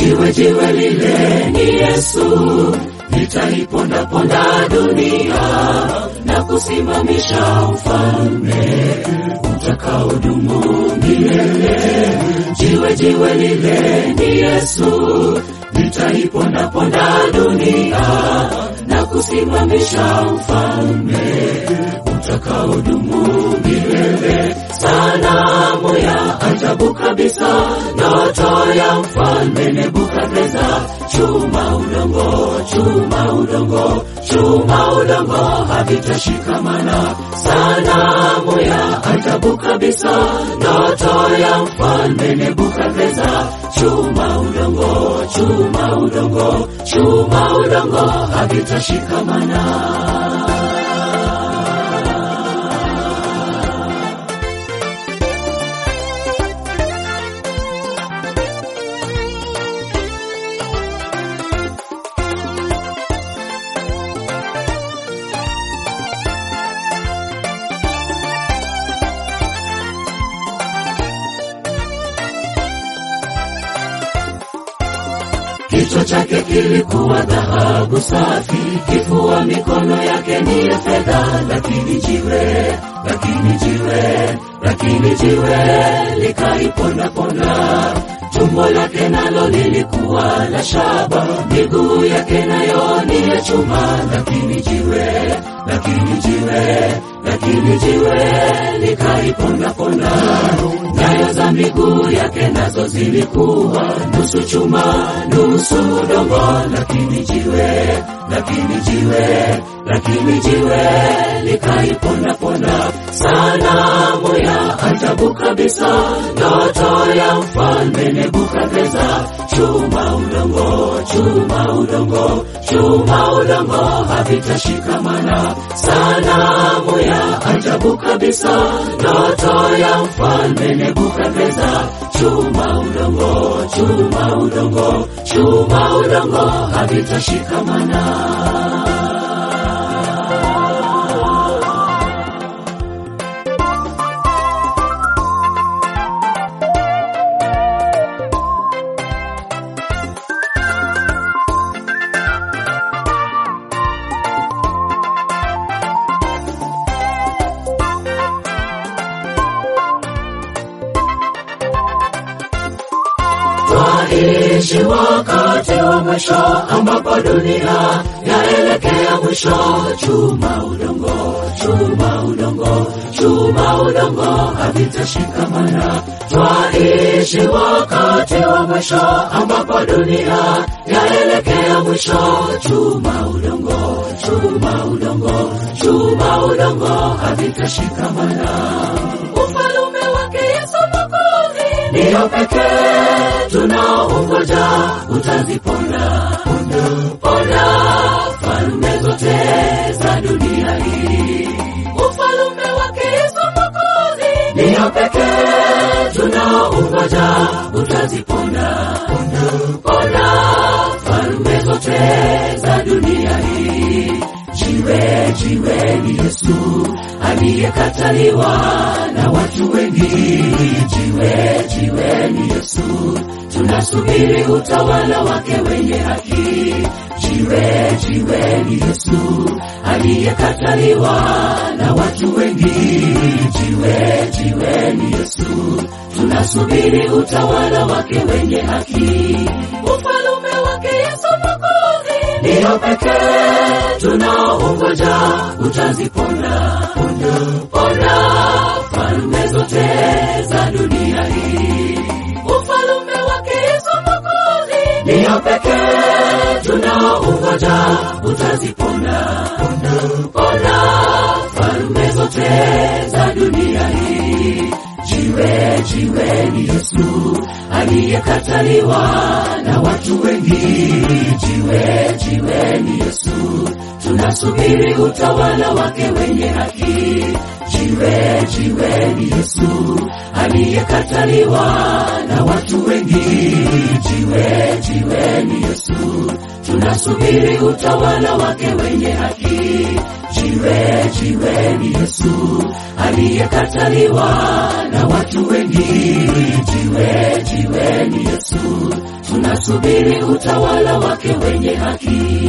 jiwe jiwe lile ni Yesu, nitaipondaponda dunia na kusimamisha ufalme utakaodumu milele. Jiwe jiwe lile ni Yesu, nitaipondaponda dunia na kusimamisha ufalme utakaodumu milele. Sanamu ya ajabu kabisa, ndoto ya mfalme Nebukadreza, chuma udongo, chuma udongo, chuma udongo havitashikamana. Sanamu ya ajabu kabisa, ndoto ya mfalme Nebukadreza, chuma udongo, chuma udongo, chuma udongo havitashikamana. Kichwa chake kilikuwa dhahabu safi, kifua mikono yake ni ya fedha, lakini jiwe, lakini jiwe, lakini jiwe likaipondaponda. Tumbo lake nalo lilikuwa la shaba, miguu yake nayo ni ya chuma, lakini jiwe, lakini jiwe, lakini jiwe likaipondaponda. Nyayo za miguu yake nazo zilikuwa nusu chuma, nusu udongo, lakini jiwe, lakini jiwe, lakini jiwe likaipondaponda. Sanamu ya ajabu kabisa, ndoto ya mfalme Nebukadreza, chuma udongo, chuma udongo, chuma udongo havitashikamana. Sanamu ya ajabu kabisa, ndoto ya mfalme Nebukadreza, chuma udongo, chuma udongo, chuma udongo havitashikamana. Twaishi wakati wa mwisho ambapo dunia yaelekea mwisho. Chuma udongo, chuma udongo, chuma udongo havitashikamana. Twaishi wakati wa mwisho ambapo dunia yaelekea mwisho. Chuma udongo, chuma udongo, chuma udongo havitashikamana. Ufalume wake Yesu Mwokozi ndiyo pekee tunaongoja, utaziponda ponda ponda falme zote za dunia hii. Ufalume wake Yesu Mwokozi ndiyo pekee tunaongoja, utaziponda ponda ponda falme zote za dunia hii. Jiwe jiwe ni Yesu aliyekataliwa na watu wengi. Jiwe jiwe ni Yesu, tunasubiri utawala wake wenye haki. Jiwe jiwe ni Yesu aliyekataliwa na watu wengi. Jiwe jiwe ni Yesu, tunasubiri utawala wake wenye haki. Ufalume wake Yesu Mwokozi ndiyo pekee tunaongoja, utaziponda ponda ponda falme zote za dunia hii. Ufalume wake Yesu Mwokozi ndiyo pekee tunaongoja, utaziponda ponda ponda falme zote za dunia hii. Jiwe jiwe ni Yesu aliyekataliwa na watu wengi. Jiwe jiwe ni Yesu, tunasubiri utawala wake wenye haki. Jiwe jiwe ni Yesu aliyekataliwa na watu wengi. Jiwe jiwe ni Yesu, tunasubiri utawala wake wenye haki. jiwe jiwe ni yesu aliyekataliwa na watu wengi jiwe jiwe ni yesu tunasubiri utawala wake wenye haki